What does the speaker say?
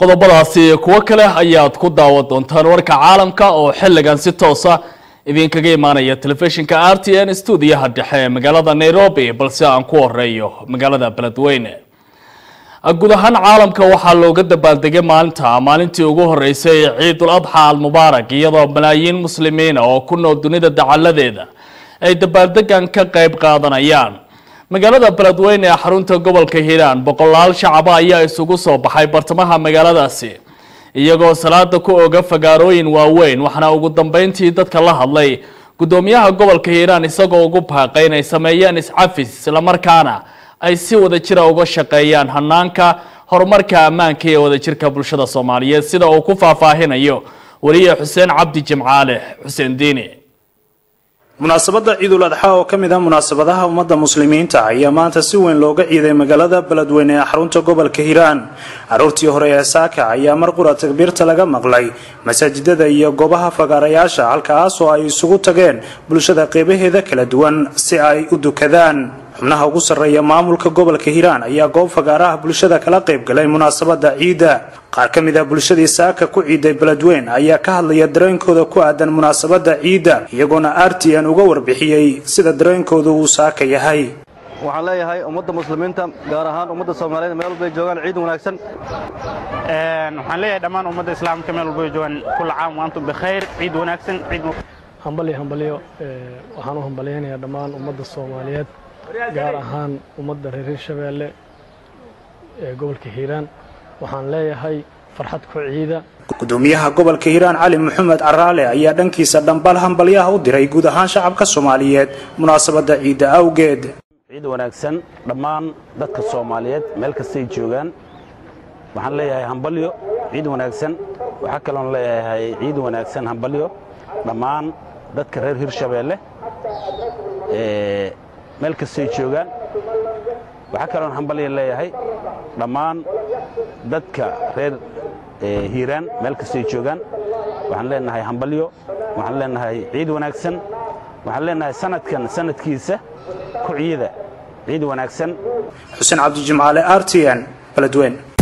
qodobadaasi kuwo kale ayaad ku daawan doontaan warka caalamka oo xilligan si toosa idinkaga imaanaya telefishinka r t n stuudiyaha dhexe ee magaalada nairobi balse aan ku horeeyo magaalada beledweyne guud ahaan caalamka waxaa looga dabaaldegay maalinta maalintii ugu horeysay ciidul adxa almubaarak iyadoo malaayiin muslimiina oo ku nool dunida dacaladeeda ay dabaaldegan ka qayb qaadanayaan magaalada beledweyne ee xarunta gobolka hiiraan boqolaal shacaba ayaa isugu soo baxay bartamaha magaaladaasi iyagoo salaada ku oga fagaarooyin waaweyn waxaana ugu dambeyntii dadka la hadlay gudoomiyaha gobolka hiiraan isagoo ugu baaqay inay sameeyaan iscafis islamarkaana ay si wada jira uga shaqeeyaan hanaanka horumarka ammaanka ee wadajirka bulshada soomaaliyeed sida uu ku faahfaahinayo weliye xuseen cabdi jimcaale xuseen diini munaasabadda ciidul adxa oo ka mid ah munaasabadaha ummadda muslimiinta ayaa maanta si weyn looga ciiday magaalada beledweyne ee xarunta gobolka hiiraan caruurtii hore ee saaka ayaa mar qura takbiirta laga maqlay masaajidada iyo goobaha fagaarayaasha halkaas oo ay isugu tageen bulshada qeybaheeda kala duwan si ay u dukadaan xubnaha ugu sarreeya maamulka gobolka hiiraan ayaa goob fagaaraha bulshada kala qayb galay munaasabadda ciidda qaar ka mid ah bulshadii saaka ku ciiday beledweyn ayaa ka hadlaya dareenkooda ku aadan munaasabadda ciidda iyagoona r t n uga warbixiyey sida dareenkooda uu saaka yahay waxaan leeyahay ummadda muslimiinta gaar ahaan ummadda soomaaliyeed meel walbay joogaan ciid wanaagsan waxaan leeyahay dhammaan ummadda islaamka meel walbay joogaan kulla caam wa antum bikhayr ciid wanaagsan ciid hambalyo hambalyo waxaan u hambalyaynayaa dhammaan ummadda soomaaliyeed gaar ahaan ummadda reer hirshabeelle ee gobolka hiiraan waxaan leeyahay farxad ku ciida gudoomiyaha gobolka hiiraan cali maxamed caraale ayaa dhankiisa dhambal hambalyaha u diray guud ahaan shacabka soomaaliyeed munaasabadda ciidda awgeed ciid wanaagsan dhammaan dadka soomaaliyeed meel kastay joogaan waxaan leeyahay hambalyo ciid wanaagsan waxaa kaloon leeyahay ciid wanaagsan hambalyo dhammaan dadka reer hirshabeelle meel kastay joogaan waxaa kaloon hambalya leeyahay dhammaan dadka reer hiiraan meel kastay joogaan waxaan leenahay hambalyo waxaan leenahay ciid wanaagsan waxaan leenahay sanadkan sanadkiisa ku ciida ciid wanaagsan xuseen cabdi jimcaale r t n beledweyn